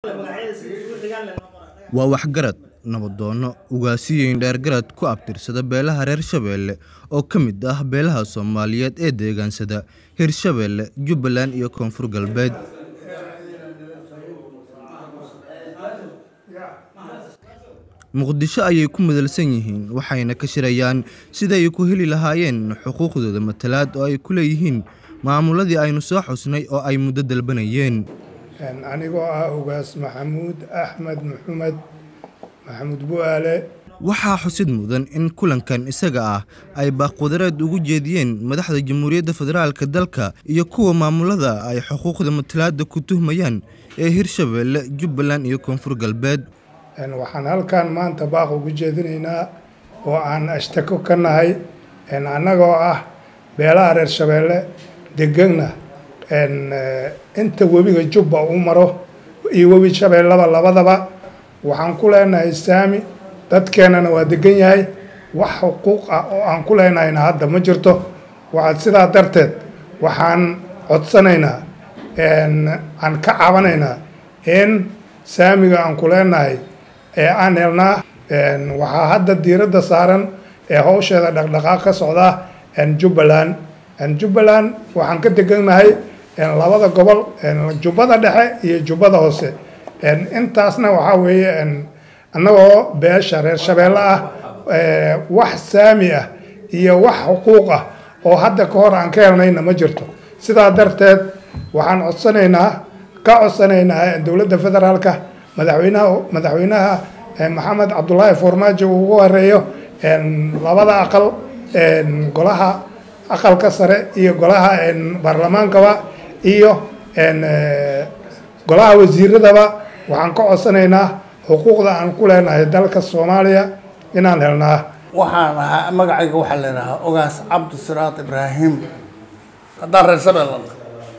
waa waxgarad nabadoonno ugaasiyeyn dheergarad ku abtirsada beelaha reer shabeelle oo ka mid ah beelaha soomaaliyeed ee deegaansada hirshabeelle jubbaland iyo koonfur galbeed muqdisho ayay ku madalsan yihiin waxayna ka shirayaan sida ay ku heli lahaayeen xuquuqdooda matalaad oo ay ku leeyihiin maamuladii aynu soo xusnay oo ay muddo dalbanayeen anigoo ah ugaas maxamuud axmed maxamed maxamuud bu'aale waxaa xusid mudan in kulankan isaga ah ay baaqwadareed ugu jeediyeen madaxda jamhuuriyadda federaalk dalka iyo kuwa maamulada ay xuquuqda matalaadda ku tuhmayaan ee hirshabeelle jubbaland iyo koonfur galbeed waxaan halkan maanta baaq ugu jeedinaynaa oo aan ashtako ka nahay annagoo ah beelaha reer shabeelle degana inta webiga jubba u maro iyo webi shabeellaba labadaba waxaan ku leenahay saami dadkeennana waa degan yahay wax xuquuq ah oo aan ku leenahayna hadda ma jirto waxaad sidaa darteed waxaan codsanaynaa aan ka cabanaynaa in saamiga aan ku leenahay ee aan helnaa waxaa hadda diiradda saaran ee howsheeda dhaqdhaqaaq ka socda jubbaland jubbaland waxaan ka degannahay labada gobol jubbada dhexe iyo jubbada hoose intaasna waxaa weeye annagoo beesha reer shabeelle ah wax saami ah iyo wax xuquuq ah oo hadda ka hor aan ka helnayna ma jirto sidaa darteed waxaan codsanaynaa ka codsanaynaa dowladda federaalka madaxweynaha madaxweynaha maxamed cabdulaahi foormaajo uu ugu horeeyo labada aqal golaha aqalka sare iyo golaha baarlamaankaba iyo golaha wasiiradaba waxaan ka codsanaynaa xuquuqda aan ku leenahay dalka soomaaliya inaan helnaa waxaan ahaa magacayga waxaa leedahaa ogaas cabdisiraad ibraahim haddaan reer shabeellana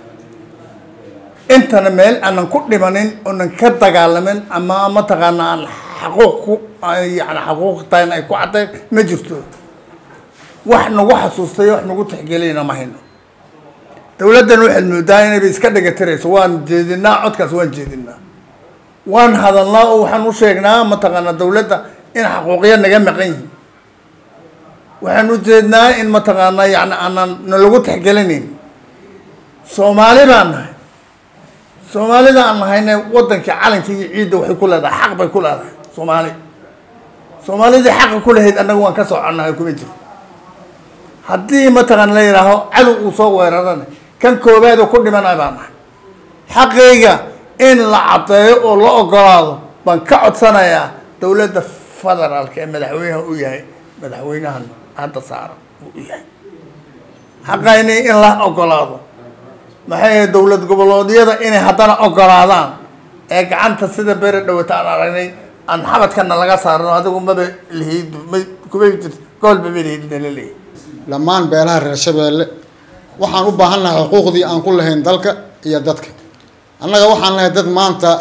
intana meel aanan ku dhimanin oonan ka dagaalamin ama mataqaana aan xaquuq ku yani xaquuqtaan ay ku caddayn ma jirto wax nagu xasuustay wax nagu tixgeliyana ma hayno dawladdan waxaad moodaa inayba iska dhagatirayso waan jeedinaa codkaas waan jeedinaa waan hadalnaa oo waxaan u sheegnaa mataqaana dawladda in xaquuqya naga maqan yihin waxaan u jeednaa in mataqaana yani aanan nalagu tixgelinayn soomaali baan nahay soomaalida aan nahayna wadankii calankii iyo ciidda waxay ku leedahay xaq bay ku leedahay soomaali soomaalidii xaqa ku lahayd annaga waan ka soconnahay kuma jiro haddii mataqaana la yidhaaho cadow uu soo weerarana kan koobaad oo ku dhimanay baan nahay xaqayga in la caddeeyo oo la ogolaado baan ka codsanayaa dowladda federaalka ee madaxweynaha u yahay madaxweynahan hadda saaran uu u yahay xaqayni in la ogolaado maxay dowlad goboleedyada inay haddana ogolaadaan ee gacanta sida bere dhawata aan aragnay aan xabadkana laga saarno adigu maba lihid ma kuma jirto goolba ma lihid nala leeyahy dhammaan beelaha reer shabeelle waxaan u baahannahay xuquuqdii aan ku lahayn dalka iyo dadka annaga waxaan nahay dad maanta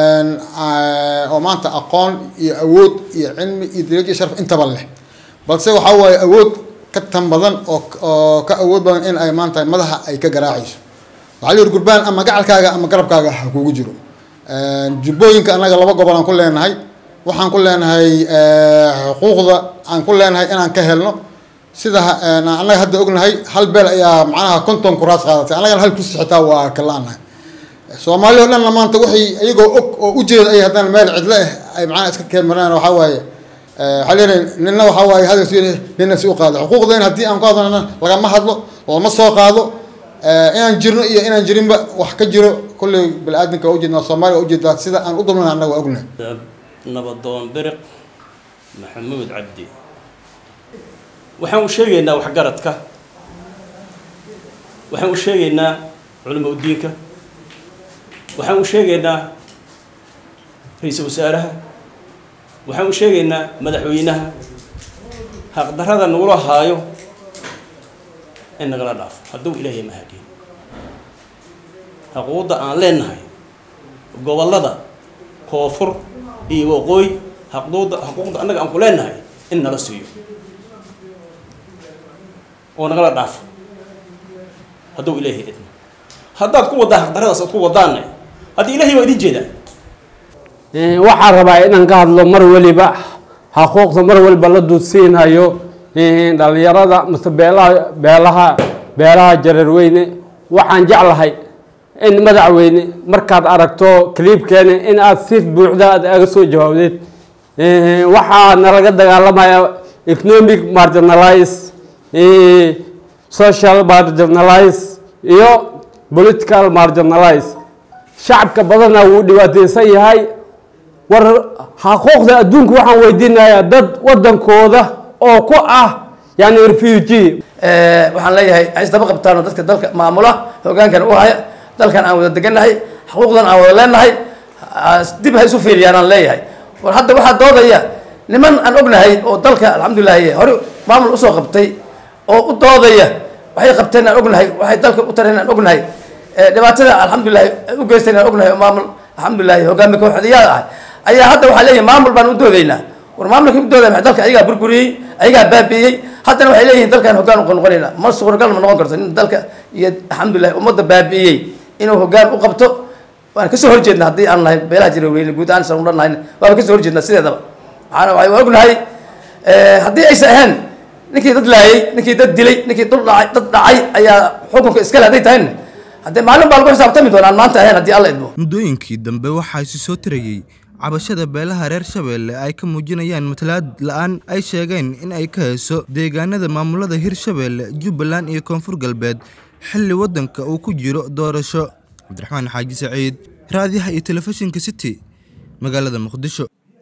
oo maanta aqoon iyo awood iyo cilmi iyo darajo iyo sharaf intaba leh balse waxaa waaye awood ka tan badan oo oo ka awood badan in ay maanta madaxa ay ka garaacayso waxaa la yidhi gurbaan ama gacalkaaga ama garabkaaga ha kugu jiro jubbooyinka annaga laba gobol aan ku leenahay waxaan ku leenahay xuquuqda aan ku leenahay inaan ka helno sida annaga hadda ognahay hal beel ayaa macnaha konton kuraas qaadatay annagana hal kursi xitaa waa kalaanahay soomaali o dhanna maanta waxay iyagoo og oo ujeeda ay haddana meel cidlo ah ay macnaha iska keemaraan waxaa waaye waxaa leeyahay nina waxaa waaye hadal si nina si u qaado xuquuqda in haddii aan ku hadlana lagama hadlo lama soo qaado inaan jirno iyo inaan jirinba wax ka jiro kulley bani-aadamka waa ujeednaa soomaaliya waa ujeedaa sida aan u dulmana annaga waa ognahay nabadoon biriq maxamuud cabdi waxaan u sheegaynaa waxgaradka waxaan u sheegaynaa culamo udiinka waxaan u sheegaynaa ra-iisul wasaaraha waxaan u sheegaynaa madaxweynaha haqdarrada nagula haayo in nagala dhaafo hadduu ilaahay mahadiin xuquuqda aan leenahay gobollada koonfur iyo waqooyi xaquuqda xuquuqda annaga aan ku leenahay in nala siiyo oo nagala dhaafo hadduu ilaahay idmo haddaad ku waddaa xaqdarradaas aad ku waddaanne haddii ilaahay waa idin jeedaa waxaan rabaa inaan ka hadlo mar weliba xaquuqda mar waliba la duudsiinhayo dhalinyarada mase beelaha beelaha beelaha jareerweyne waxaan jeclahay in madaxweyne markaad aragto cliibkeena in aad si buuxda aad aga soo jawaabdeed waxaa nalaga dagaalamaya economic marginalize social marginalize iyo political marginalize shacabka badana wuu dhibaateysan yahay war xaquuqda adduunka waxaan weydiinayaa dad wadankooda oo ku ah yani refugee waxaan leeyahay ay isdaba qabtaano dadka dalka maamula hogaankan u haya dalkan aan wada degannahay xuquuqdan aan wada leenahay dib ha isu fiiriyaan aan leeyahay war hadda waxaa doodaya niman aan ognahay oo dalka alxamdulilahi hore maamul usoo qabtay oo u doodaya waxay qabteen aan ognahay waxay dalka u tareen aan ognahay dhibaatada alxamdulilahi u geysteen aan ognahay oo maamul alxamdulilahi hogaami kooxdiyaad ah ayaa hadda waxaa leeyahay maamul baan u doodaynaa war maamulkii u doodaya maxay dalka ayagaa burburiyey ayagaa baabiiyey haddana waxay leeyihiin dalkan hogaan u noqonayna ma suuragal ma noqon karto in dalka iyo alxamdulilahi ummadda baabiiyey inuu hogaan u qabto waan kasoo horjeedna haddii aan nahay beelaha jareerweyne guud ahaan san u dhannahay waaba kasoo horjeedna sideedaba waxaana waa ognahay haddii aysa ahayn ninkii dad laayay ninkii dad dilay ninkii dul dhacay dad dhacay ayaa xukunka iskale hadday tahayna haddee maalin baa lagu xisaabtami doonaan maanta ahayn haddii alla idmo muddooyinkii dambe waxaa isi soo tirayey cabashada beelaha reer shabeelle ay ka muujinayaan matalaad la-aan ay sheegeen in ay ka hayso deegaanada maamulada hirshabeelle jubbaland iyo koonfur galbeed xilli waddanka uu ku jiro doorasho cabdiraxmaan xaaji saciid raadiyaha iyo telefishinka city magaalada muqdisho